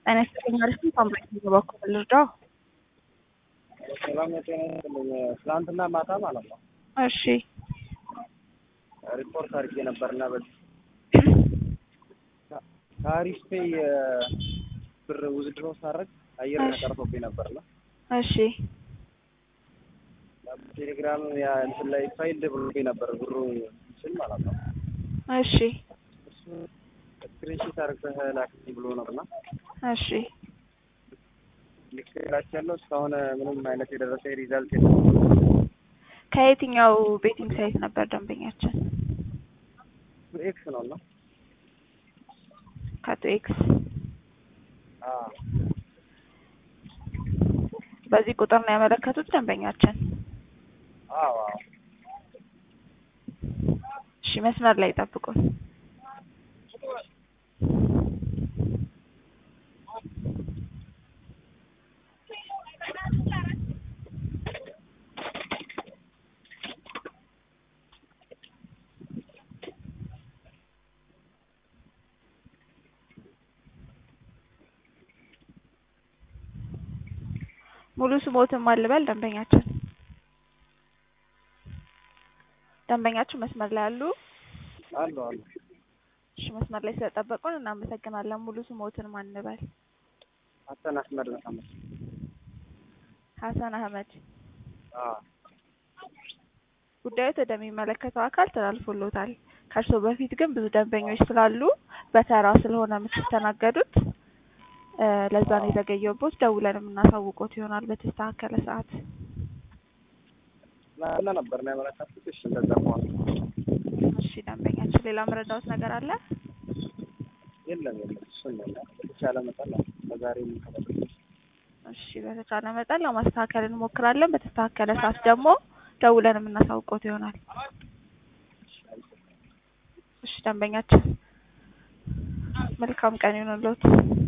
ጤና ይስጥልኝ አሪፍ ነው። ታምራት በኩል ልርዳው? ሰላም ጤና ይስጥልኝ። ትናንትና ማታ ማለት ነው እሺ ሪፖርት አድርጌ ነበርና በዚህ ከአሪፍ ፔይ ብር ውዝድሮ ሳረግ አየር እሺ። ተቀርቶብኝ ነበርና እሺ ቴሌግራም ያ እንትን ላይ ፋይል ብሎብኝ ነበር ብሩ ስል ማለት ነው እሺ እሱ ስክሪንሺት አድርገህ ላክልኝ ብሎ ነበርና እሺ ልክላች ያለው እስካሁን ምንም አይነት የደረሰ ሪዛልት የለም። ከየትኛው ቤቲንግ ሳይት ነበር ደንበኛችን? ኤክስ ነው እና ከቶ ኤክስ አዎ በዚህ ቁጥር ነው ያመለከቱት ደንበኛችን? አዎ አዎ እሺ መስመር ላይ ጠብቁን። ሙሉ ስሞትን ማልበል ደንበኛችን ደንበኛችን መስመር ላይ አሉ? አሉ አሉ እሺ መስመር ላይ ስለጠበቁን እናመሰግናለን። ሙሉ ስሞትን ማንበል? ሀሰን አህመድ መሐመድ ሀሰን አህመድ። አዎ ጉዳዩ ወደሚመለከተው አካል ተላልፎሎታል። ከእርሶ በፊት ግን ብዙ ደንበኞች ስላሉ በተራ ስለሆነ የምትስተናገዱት እ ለዛ ነው የዘገየውቦት። ደውለን የምናሳውቆት ይሆናል በተስተካከለ ሰዓት። ትናንትና ነበር ነው ያመለከትኩት። እሺ እንደዛ ከሆነ እሺ ደንበኛችን ሌላ መረዳዎት ነገር አለ? የለም የለም እሱን ነው እና በተቻለ መጠን ነው ለዛሬ የምንከታተል እሺ በተቻለ መጠን ለማስተካከል እንሞክራለን። በተስተካከለ ሰዓት ደግሞ ደውለን የምናሳውቆት ይሆናል። እሺ ደንበኛችን መልካም ቀን ይሁንልዎት።